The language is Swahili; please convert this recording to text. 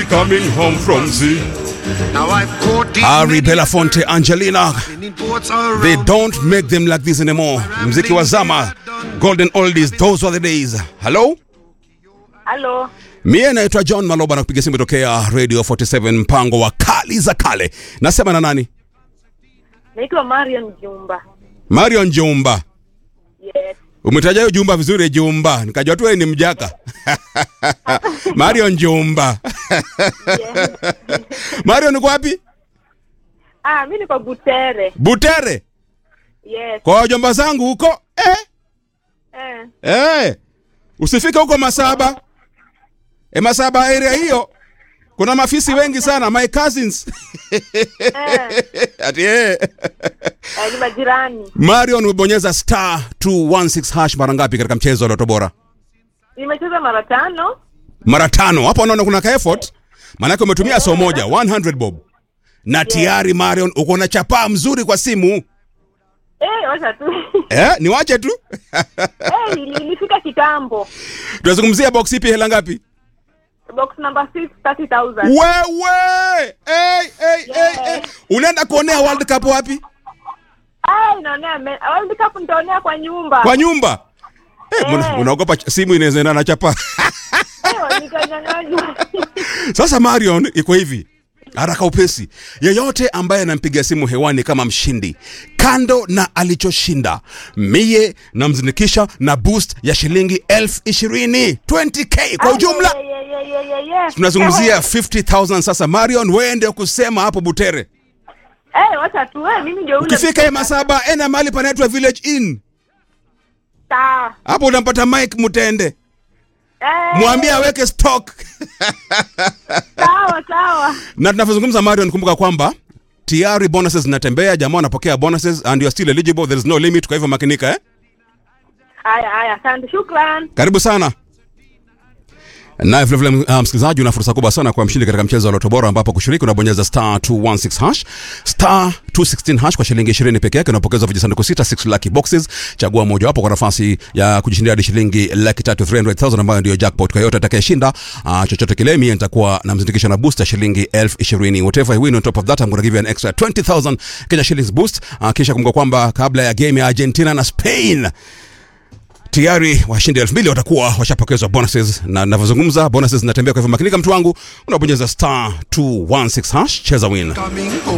coming home from sea. Now I've caught these Harry many Belafonte, Angelina, in ports all they around. don't make them like this anymore. Mziki wa zama, golden oldies, those were the days. Hello? Halo, Mie naitwa John Maloba na kupiga simu tokea Radio 47 mpango wa kali za kale. Nasema na nani? naitwa Mariam Jumba. Marion Jumba. Yes. Umetaja hiyo Jumba vizuri Jumba. Nikajua tu wewe ni mjaka. Marion Jumba. yes. Marion uko wapi? Ah, mimi niko Butere. Butere. Yes. Kwa wajomba zangu huko. Eh? Eh. Eh. Usifike huko Masaba. E Masaba area hiyo. Kuna mafisi wengi sana, my cousins. Eh. Ati eh. Eh, ni majirani. Marion umebonyeza star 216 hash mara ngapi katika mchezo wa Loto Bora? Nimecheza mara tano. Mara tano. Hapo unaona kuna ka effort. Maanake umetumia so moja 100 bob. Na tayari Marion uko na chapaa mzuri kwa simu. Eh, wacha tu. Eh, niwache tu. eh, ili- ilifika kitambo. Tunazungumzia box ipi hela ngapi? Box number 6 30,000. Wewe! Hey, hey, hey, hey. Unaenda kuonea World Cup wapi? Ah, inaonea me- World Cup nitaonea kwa nyumba. Kwa nyumba. Eh, Eh. una- unaogopa ch- simu inaweza enda na chapa. Eh, nikanyang'anywa. Sasa Marion iko hivi. Haraka upesi. Yeyote ambaye anampiga simu hewani kama mshindi, kando na alichoshinda, mie namzindikisha na boost ya shilingi elfu ishirini 20k kwa ujumla. Ah, yeah, yeah, yeah, yeah, yeah. Tunazungumzia Eh, 50000 sasa. Marion, wewe ndio kusema hapo Butere. Eh, wacha tu. Eh, mimi ndio ule. Ukifika hii Masaba, ena mahali panaitwa Village Inn. Sawa. Hapo unampata Mike Mutende. Eh, Mwambie aweke stock. Sawa, sawa. na tunavyozungumza Marion, kumbuka kwamba tayari bonuses zinatembea, jamaa wanapokea bonuses and you are still eligible, there is no limit. Kwa hivyo makinika eh? Haya, haya. Asante. Shukran. Karibu sana. Na vile vile uh, msikilizaji, una fursa kubwa sana kwa mshindi katika mchezo wa Loto Bora, ambapo kushiriki unabonyeza star 216 hash star 216 hash kwa shilingi 20 peke yake, unapokezwa vijisanduku sita 6 lucky boxes. Chagua mojawapo kwa nafasi ya kujishindia hadi shilingi laki tatu 300,000 ambayo ndio jackpot. Kwa yote atakayeshinda uh, chochote kile, mimi nitakuwa namzindikisha na boost ya shilingi elfu ishirini. Whatever you win on top of that I'm going to give you an extra 20,000 Kenya shillings boost. Uh, kisha kumbuka kwamba kabla ya game ya Argentina na Spain tayari washindi elfu mbili watakuwa washapokezwa bonuses na navyozungumza bonuses zinatembea kwa hivyo makinika mtu wangu unabonyeza star 216 hash cheza win Coming home